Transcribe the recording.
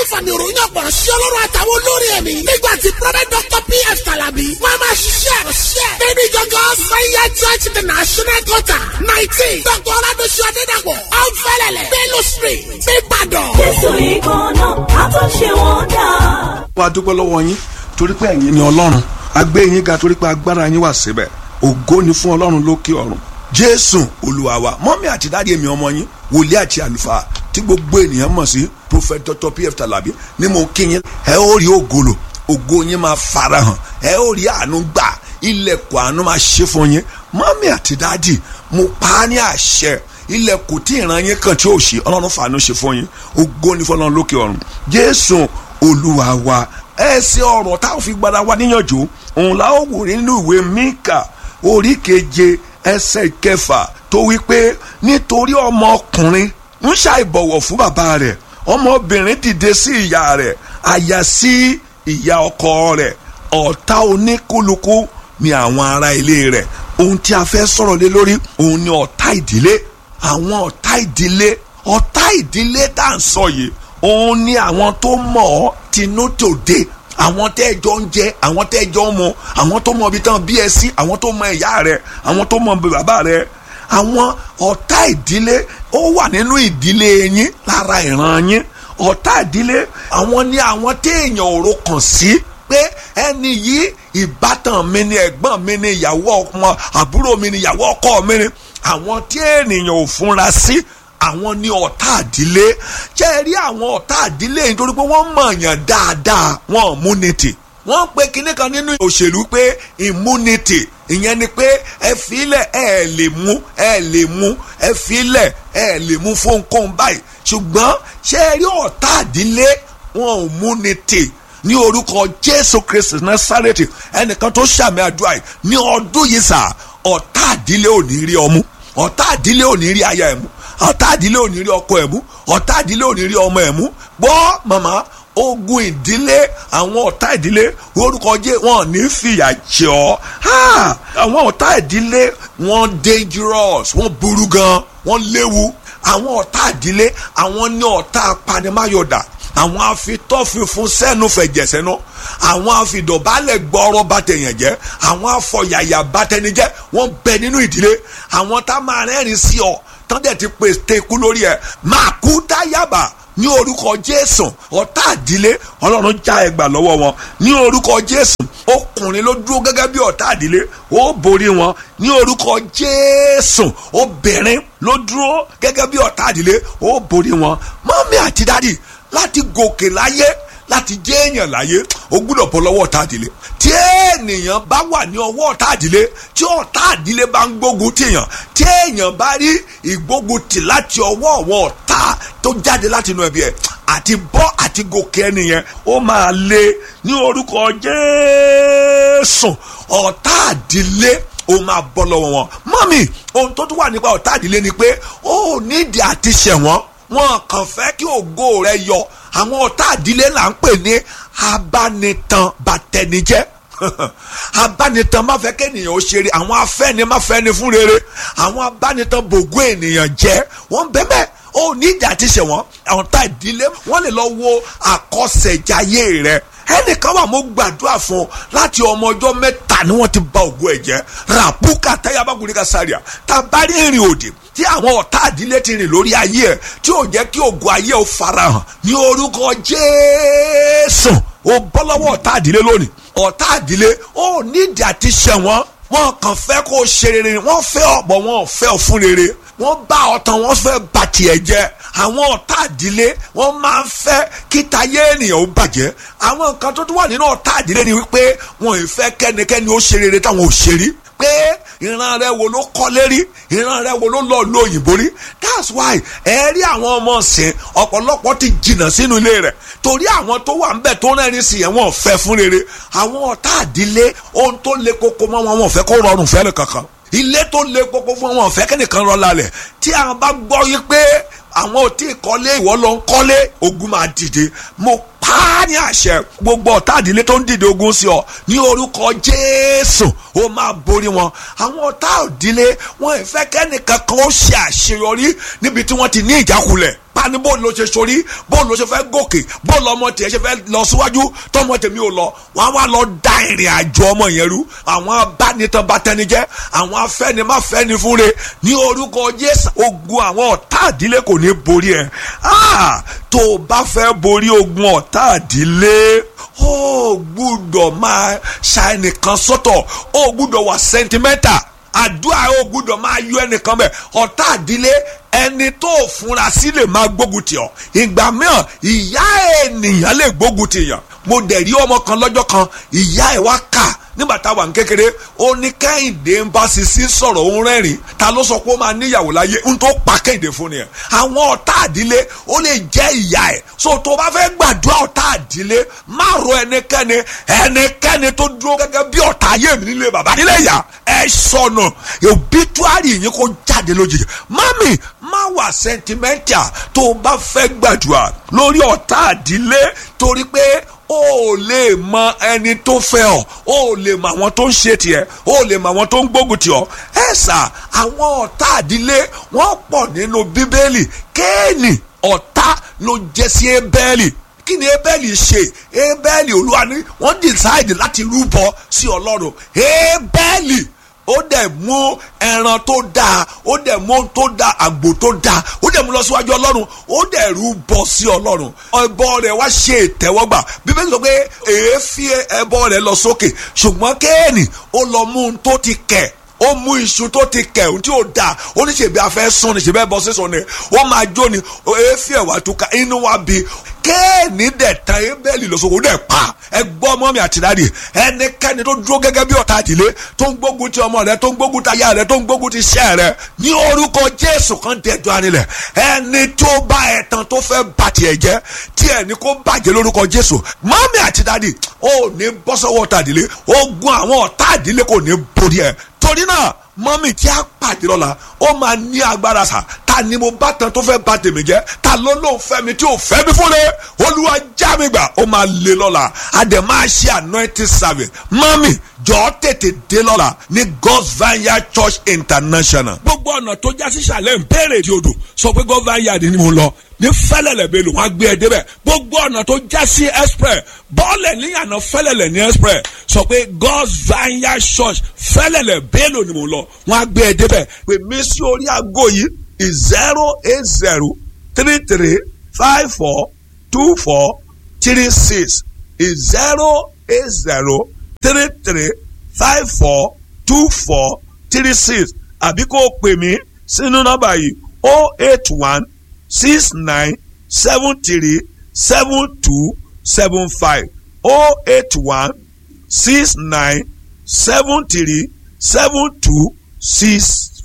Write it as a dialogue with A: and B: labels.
A: fàmì òròyìn ọ̀pọ̀ sí ọlọ́run àtàwọn olórí ẹ̀mí. nígbà tí prophet dr pf kalabi wọ́n máa ṣiṣẹ́ àròṣẹ́. nínú ìjọgọ́ sẹ́yà church international quarter nineteen dr oladosu adédàpọ̀ ọ̀nfẹ́lẹ̀lẹ̀ bello street nìbàdàn.
B: jésù ìkànnà àtúnṣe wọn dá.
C: wàá dúpẹ́ lọ́wọ́ yín torí pé ẹ̀yin ni ọlọ́run a gbé yín ga torí pé agbára yín wà síbẹ̀ ògo ni fún ọlọ́run lókè ọ̀run jésù olúwa wa mọ́mí àti dáàdi èmi ọmọ yín wòlíì àti àlùfáà tí gbogbo ènìyàn mọ̀ sí prophet dr pf talabi ni mo kí yín ẹ ó rí ògolo ògo yín máa farahàn ẹ ó rí àánú gbà ilẹ̀kùn àánú máa ṣe fún yín mọ́mí àti dáàdi mo pa á ní àṣẹ ilẹ̀kùn tí ìran yín kàn tí ò ṣe ọlọ́run fàánú ṣe fún yín ògo ni fọlọ́run lókè ọ̀run jésù olúwa wa ẹ ṣe ọ̀rọ̀ táwọn fi gbada wa níyànjú òun la ó wò nínú ìwé míkà orí keje ẹsẹ̀ kẹfà tó wí pé nítorí ọmọkùnrin ń ṣàìbọ̀wọ̀ fún bàbá rẹ̀ ọmọbìnrin dìde sí ìyá rẹ̀ àyà sí ìyá ọkọ rẹ̀ ọ̀tá oníkúlùkù ni àwọn ará ilé rẹ̀ ohun tí a fẹ́ sọ̀rọ̀ lé lórí òun ni ọ̀tá ìdílé àwọn ọ̀tá ìdílé ọ̀tá ìdílé tá à ń sọ yìí òun ni àwọn tó mọ̀ ọ́ tinú tòde àwọn tẹ́ ẹ jọ ń jẹ àwọn tẹ́ ẹ jọ ń mu àwọn tó mọ ibi tán bí ẹ sí àwọn tó mọ ìyá rẹ àwọn tó mọ bàbá rẹ àwọn ọ̀tá ìdílé ó wà nínú ìdílé yín lára ìran yín ọ̀tá ìdílé àwọn ni àwọn téèyàn òro kàn sí pé ẹni yìí ìbátan mi ni ẹ̀gbọ́n mi ni ìyàwó ọmọ àbúrò mi ni ìyàwó ọkọ mi ni àwọn tí ènìyàn ò fúnra sí àwọn ní ọ̀tá àdílé ṣé ẹ rí àwọn ọ̀tá àdílé yìí nítorí pé wọ́n mọ̀ọ́yàn dáadáa wọn immunity wọ́n pe kinní kan nínú òṣèlú pé immunity ìyẹn ni pé ẹ filẹ̀ ẹ lè mú ẹ lè mú ẹ filẹ̀ ẹ lè mú fónkóhun báyìí ṣùgbọ́n ṣé ẹ rí ọ̀tá àdílé wọn immunity ní orúkọ Jésù Kristi Násárẹ́tì ẹnìkan tó ṣàmì àdúrà yìí ní ọdún yìí sà ọ̀tá àdílé ò ní rí ọmú ọ̀tá àdílé ò ní rí aya ẹ̀ mú ọ̀tá àdílé ò ní rí ọkọ ẹ̀ mú ọ̀tá àdílé ò ní rí ọmọ ẹ̀ mú gbọ́ màmá ogun ìdílé àwọn ọ̀tá ìdílé orúkọ jẹ́ wọn ní fìyà jẹ ọ́ àwọn ọ̀tá ìdílé wọn dangerous wọn burú gan wọn léwu àwọn ọ̀tá ìdílé àwọn ní ọ̀tá apanimáyọ̀dà àwọn afitọ́fífún sẹ́nu fẹ̀jẹ̀ sẹ́nu àwọn afidọ̀bálẹ̀ gbọ́rọ̀ bàtẹ̀yàn jẹ́ àwọn afọ̀yàyà bàtẹnijẹ́ wọ́n bẹ nínú ìdílé àwọn tá máa rẹ́rìn sí ọ tán dẹ̀ ti pèsè ikú lórí ẹ̀ máa kú dáyàbà ní orúkọ jésù ọ̀tá àdílé ọlọ́run já ẹgbà lọ́wọ́ wọn ní orúkọ jésù ọkùnrin ló dúró gẹ́gẹ́ bí ọ̀tá àdílé ó borí wọn ní orúkọ jésù obìnrin ló dúró gẹ́gẹ́ bí ọ̀tá àdílé ó borí wọn mọ́mí àti dádì láti gòkè láyé láti jẹ́ èèyàn láyé o gbúdọ̀ bọ́ lọ́wọ́ ọ̀tá àdílé tí ènìyàn bá wà ní ọwọ́ ọ̀tá àdílé tí ọ̀tá àdílé bá ń gbógun tìyàn tí èèyàn bá rí ìgbógun tì láti ọwọ́ àwọn ọ̀tá tó jáde láti inú ẹbí ẹ̀ àti bọ́ àti gòkè ẹnìyẹn ó máa lé ní orúkọ Jésù ọ̀tá àdílé ó máa bọ́ lọ́wọ́ wọn mọ́mì ohun tó tún wà nípa ọ̀tá àdílé ni pé ó nídìí àti ṣẹ̀wọ̀n wọn kàn fẹ́ kí ògo rẹ yọ àwọn ọ̀tá àdílé là ń pè ní abánitan bàtẹnijẹ́ abánitan má fẹ́ kéèyàn ó ṣeré àwọn afẹ́ni má fẹ́ni fún rere àwọn abánitan bògó ènìyàn jẹ́ wọ́n bẹ́ẹ̀ ó ní ìjà ti ṣe wọ́n àwọn ọ̀tá ìdílé wọ́n lè lọ wo àkọsẹ̀jayé rẹ̀ ẹnìkan wà mo gbàdúrà fún ọ láti ọmọ ọjọ́ mẹ́ta ni wọ́n ti ba ògo ẹ̀ jẹ́ ràpúkà táyàbákùnrin ká sáré tá a bá rí ìrìn òdì tí àwọn ọ̀tá àdílé ti rìn lórí ayé ẹ̀ tí ò jẹ́ kí ògo ayé ò farahàn ní orúkọ Jésù ó bọ́ lọ́wọ́ ọ̀tá àdílé lónìí ọ̀tá àdílé ó nídìí àti ṣẹ̀wọ̀n wọn kàn fẹ́ kó o ṣe rere wọ́n fẹ́ ọ̀pọ̀ wọn ò fẹ́ ọ fún rere wọ́n bá ọ̀tàn wọ́n fẹ́ bà tiẹ̀ jẹ́ àwọn ọ̀tá àdílé wọ́n máa ń fẹ́ kí tayé ènìyàn ó bàjẹ́ àwọn nǹkan tó tún wà nínú ọ̀tá àdílé ni wípé wọn ò fẹ́ kẹ́nikẹ́ni ó ṣe rere táwọn ò ṣe rí pé ìran rẹ wo ló kọ́lé rí ìran rẹ wo ló lọ lo òyìnbó rí that's why ẹ rí àwọn ọmọ ọ̀sìn ọ̀pọ̀lọpọ̀ ti jìnnà sínú ilé rẹ̀ torí àwọn tó wà ń bẹ̀ tó rẹ́rìn sí yẹn wọn ò fẹ́ fún rere àwọn ọ̀tá àdílé ohun tó le koko mọ́ wọn wọn ò fẹ́ kó rọrùn fẹ́ẹ́ kankan ilé tó le koko fún wọn ò fẹ́ kẹ́nìkan rọ lálẹ̀ tí àwọn bá gbọ́ yí pé àwọn ò tí ì kọ́lé ìwọ ló ń kọ́lé ogun máa dìde mo pa á ní àṣẹ gbogbo ọ̀tá àdílé tó ń dìde ogun sí ọ ní orúkọ Jésù ó máa borí wọn àwọn ọ̀tá àdílé wọn ì fẹ́ kẹ́nìkan kan ó ṣe àṣeyọrí níbi tí wọ́n ti ní ìjákulẹ̀ pa ni bó ló ṣe sori bó ló ṣe fẹ́ gòkè bó lọmọ tiẹ̀ ṣe fẹ́ lọ síwájú tọmọ tèmi ò lọ wọ́n á wá lọ da ìrìn àjò ọmọ yẹn rú àwọn abánitan bátẹnijẹ́ àwọn afẹ́nimáfẹ́ni fúnre ní orúkọ Jésù ogun àwọn ọ̀tá àdílé kò ní borí ẹ̀ tó o bá fẹ́ borí ogun ọ̀tá àdílé ó gbúdọ̀ máa ṣa ẹnìkan sọ́tọ̀ ó gbúdọ̀ wà sentimental àdúrà ó gbúdọ̀ máa yọ ẹnìkan bẹ̀ ọ̀tá àdílé ẹni tó fúnra sí lè máa gbógun tì ọ́ ìgbà mìíràn ìyá ènìyàn lè gbógun tì yàn mo dẹ̀ rí ọmọ kan lọ́jọ́ kan ìyá ẹ̀ wá kà nígbà táwa ń kékeré ó ní kẹ́hìndé ń bá sisi sọ̀rọ̀ òun rẹ́rìn ta ló sọ pé ó máa níyàwó láyé ń tó pa kẹ́hìndé fún ni ẹ̀ àwọn ọ̀tá àdílé ó lè jẹ́ ìyá ẹ̀ so tó bá fẹ́ gbàdúrà ọ̀tá àdílé má ro ẹnikẹ́ni ẹnikẹ́ni tó dúró gẹ́gẹ́ bí ọ̀tá ayé mi nílé bàbá nílé ìyá ẹ sọnù òbítúárì yìí kó jáde lójijì mami má wà sentimental tó o bá fẹ́ gbàdúrà lórí ọ̀tá àdílé torí pé o ò lè mọ ẹni tó fẹ́ ọ o ò lè mọ àwọn tó ń ṣe tiẹ̀ o ò lè mọ àwọn tó ń gbógun tì ọ́ ẹ sà àwọn ọ̀tá àdílé wọ́n pọ̀ nínú bíbélì kéènì ọ̀tá ló jẹ́ sí ébẹ́lì kí ni ébẹ́lì ṣe ébẹ́lì olúwa ni wọ́n decide láti rúbọ sí ọlọ́run ébẹ́lì ó dẹ̀ mú ẹran tó dáa ó dẹ̀ mú ohun tó dáa àgbò tó dáa ó dẹ̀ mú lọ síwájú ọlọ́run ó dẹ̀ rú bọ sí ọlọ́run ẹbọ rẹ̀ wá ṣe ìtẹ́wọ́gbà bíbélì sọ pé èéfín ẹbọ rẹ̀ lọ sókè ṣùgbọ́n kéènì ó lọ mú ohun tó ti kẹ̀ ó mú iṣu tó ti kẹ̀ ohun tí ó dáa ó ní ṣèbí afẹ́ sún ni ṣèbí ẹbọ sísun ni ó máa jó ni èéfín ẹ̀wà tó ka inú wa bí kéènì dẹ̀ tan ebéèlì lọ́sọ̀kò dẹ̀ pa ẹ gbọ́ ọmọ mi àti dáàdì ẹnikẹ́ni tó dúró gẹ́gẹ́ bí ọ̀tá àdìlé tó ń gbógun ti ọmọ rẹ tó ń gbógun ti aya rẹ tó ń gbógun ti iṣẹ́ rẹ ní orúkọ Jésù kan dẹjọ́ anilẹ̀ ẹni tó bá ẹ̀tàn tó fẹ́ bà tiẹ̀ jẹ́ tí ẹni kó bàjẹ́ lórúkọ Jésù mọ́mí àti dáàdì ó ní bọ́ sọ́wọ́ ọ̀tá àdìlé ogun àwọn ọ̀tá àdìlé kò ní borí ẹ̀ torí náà mọ́mí tí a pàdé lọ́la ó máa ní agbára sà ta ni mo bá tan tó fẹ́ bà tèmi jẹ́ ta ló ló ń fẹ́ mi tí ò fẹ́ mi fún mi olúwa já mi gbà ó máa lé lọ́la a dẹ̀ máa ṣe anointing service mọ́mí jọ tètè dé lọ́la ní God's Vineyard Church International. gbogbo ọ̀nà tó já sí sàlẹ̀ ń béèrè di odò sọ pé God's Vineyard ni mo lọ ní fẹ́lẹ̀lẹ̀ bẹ́ẹ̀ lò wọ́n á gbé ẹ débẹ̀ gbogbo ọ̀nà tó já sí express bọ́ọ̀lẹ̀ níyànà fẹ́lẹ̀lẹ̀ ní express sọ pé God's Vineyard Church fẹ́lẹ̀lẹ̀ bẹ́ẹ̀ lò ni mo lọ wọ́n á gbé ẹ débẹ̀ pè mí sí orí aago yìí zero eight zero three three five four two four three six zero eight zero three three five four two four three six àbí kó o pè mí sínú nọ́mbà yìí o eight one six nine seven three seven two seven five o eight one six nine seven three seven two six